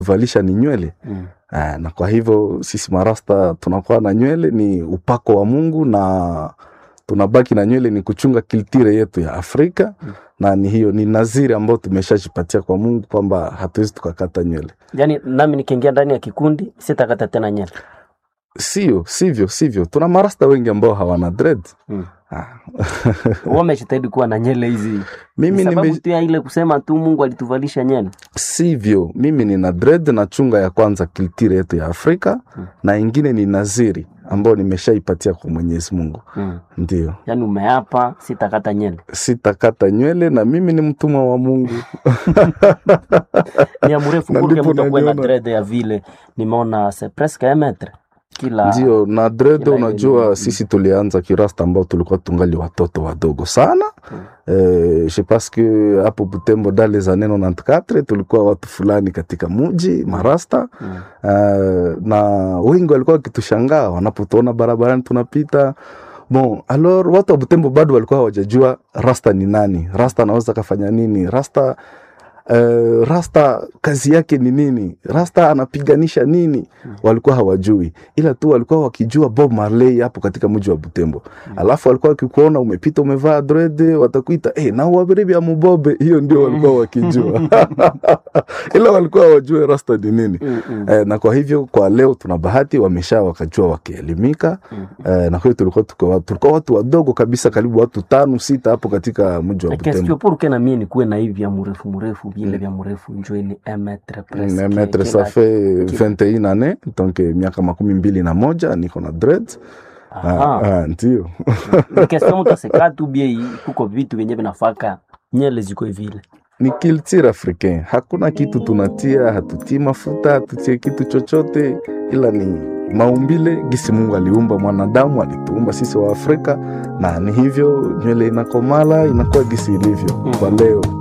valisha ni nywele Mm. Ah, na kwa hivyo sisi marasta tunakuwa na nywele ni upako wa Mungu na tunabaki na nywele ni kuchunga kiltire yetu ya Afrika Mm. na ni hiyo ni naziri ambayo tumeshajipatia kwa Mungu kwamba hatuwezi tukakata nywele. Yaani nami nikiingia ndani ya kikundi sitakata tena nywele. Sio, sivyo, sivyo. Tuna marasta wengi ambao hawana dread. Mm. Ah. Wamejitahidi kuwa na nywele hizi. Mimi Ni sababu nime, tu ya ile kusema tu Mungu alituvalisha nywele. sivyo. Mimi nina dread na chunga ya kwanza kiltire yetu ya Afrika Mm. na ingine ni naziri ambayo nimeshaipatia kwa Mwenyezi Mungu. Mm. Ndio. Yaani umeapa sitakata nywele. Sitakata nywele na mimi ni mtumwa wa Mungu. Ni ya mrefu Na kurke ndipo mtu akuwe na naliona. dread ya vile. Nimeona c'est presque un mètre. Kila Ndio, na dread kila ile unajua ni- sisi tulianza kirasta ambao tulikuwa tungali watoto wadogo sana. Mm. Eh, je pense que hapo Butembo dale za neno 94 tulikuwa watu fulani katika muji marasta Mm. uh, na wengi walikuwa wakitushangaa wanapotuona barabarani tunapita bon alors watu wa Butembo bado walikuwa hawajajua rasta ni nani rasta anaweza kafanya nini rasta Uh, rasta kazi yake ni nini rasta anapiganisha nini Mm. walikuwa hawajui ila tu walikuwa wakijua bob marley hapo katika mji wa butembo Mm. alafu walikuwa wakikuona umepita umevaa drede watakuita hey, na wabiribi ya mubobe hiyo ndio walikuwa wakijua ila walikuwa hawajue rasta ni nini Mm, mm, Eh, na kwa hivyo kwa leo tuna bahati wamesha wakajua wakielimika mm. eh, na kwa hiyo tulikuwa tuko- tulikuwa watu wadogo kabisa karibu watu tano sita hapo katika mji wa Question Butembo pour que na mie nikuwe na hivi vya mrefu mrefu vile vya mrefu njoo ni un mètre presque. Mm, maître Kila- ça fait kila- 21 années donc eh, miaka makumi mbili na moja niko na dread ah, Aha. ah, ndio Ni question mtu asikaa tu bie hii, kuko vitu vyenye vinafaka nyele ziko vile. ni culture africain hakuna kitu tunatia hatutii mafuta hatutie kitu chochote ila ni maumbile gisi mungu aliumba mwanadamu alituumba sisi wa afrika na ni hivyo nywele inakomala inakuwa gisi ilivyo Mm. kwa leo